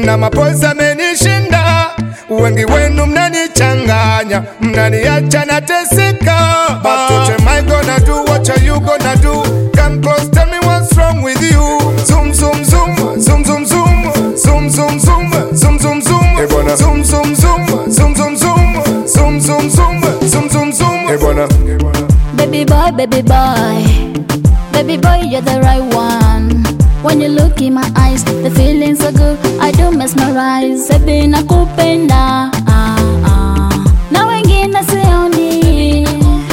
na mapozi amenishinda. Wengi wenu mnanichanganya, mnaniacha nateseka. But what am I gonna do? What are you gonna do? Come close, tell me what's wrong with you. Zoom, zoom, zoom, zoom, zoom, zoom, zoom, zoom, zoom, zoom, zoom, zoom. Eh bwana. Zoom, zoom, zoom, zoom, zoom, zoom, zoom, zoom, zoom, zoom, zoom, zoom. Eh bwana. Baby boy, baby boy, baby boy, you're the right one. When you look in my eyes, the feeling's so good. I do mesmerize. Baby nakupenda, ah, ah. na wengine sioni.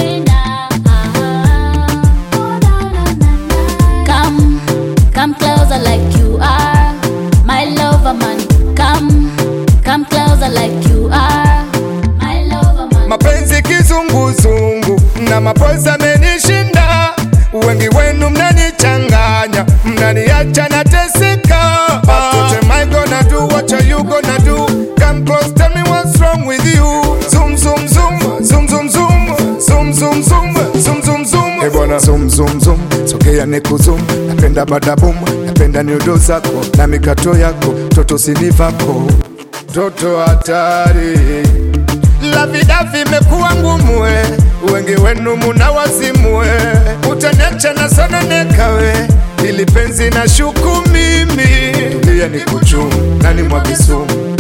Come, come closer like you are, my lover man. Come, come closer like you are, my lover man. mapenzi kizunguzungu na mapozi amenishinda. Wengi wenu mnanichanganya, mnaniacha nateseka. But what am I gonna do? What are you gonna do? Come close, tell me what's wrong with you. Zoom, zoom, zoom, zoom, zoom, zoom, zoom, zoom, zoom, zoom, zoom, zoom. Eh bwana, zoom, zoom, zoom, sogea nikuzum. Napenda badabum, napenda nyudo zako na mikato yako, toto sinivako, toto hatari Lavidavi imekuwa ngumu we, wengi wenu muna wazimu we, utaniacha na sana nekawe, ili penzi na shuku mimi, tulia ni kuchumu nani mwagisumu,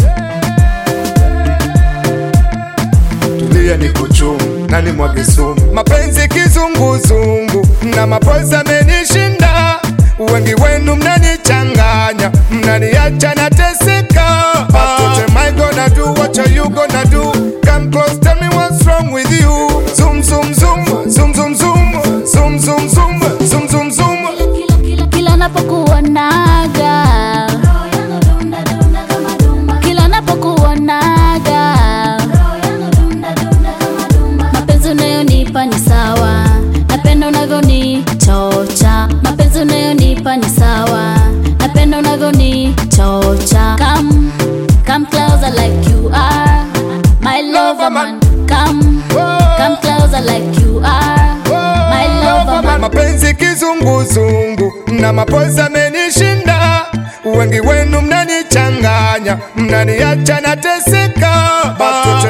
tulia ni kuchumu nani mwagisumu, mapenzi kizunguzungu na mapozi amenishinda, wengi wenu mnanichanganya, mnaniacha nateseka. But what am I gonna do? What are you gonna do? Come close, tell me what's wrong with you. Zoom, zoom, zoom, zoom, zoom, zoom, zoom, zoom, zoom, zoom, zoom, zoom. kila napokuonaga kila napokuonaga mapenzi unayonipa ni sawa napenda unavyonichocha mapenzi unayonipa ni sawa napenda unavyonichocha come come closer like you are my lover man come come closer like you are my lover man mapenzi kizunguzungu na mapozi amenishinda, wengi wenu mnanichanganya, mnaniacha nateseka. But what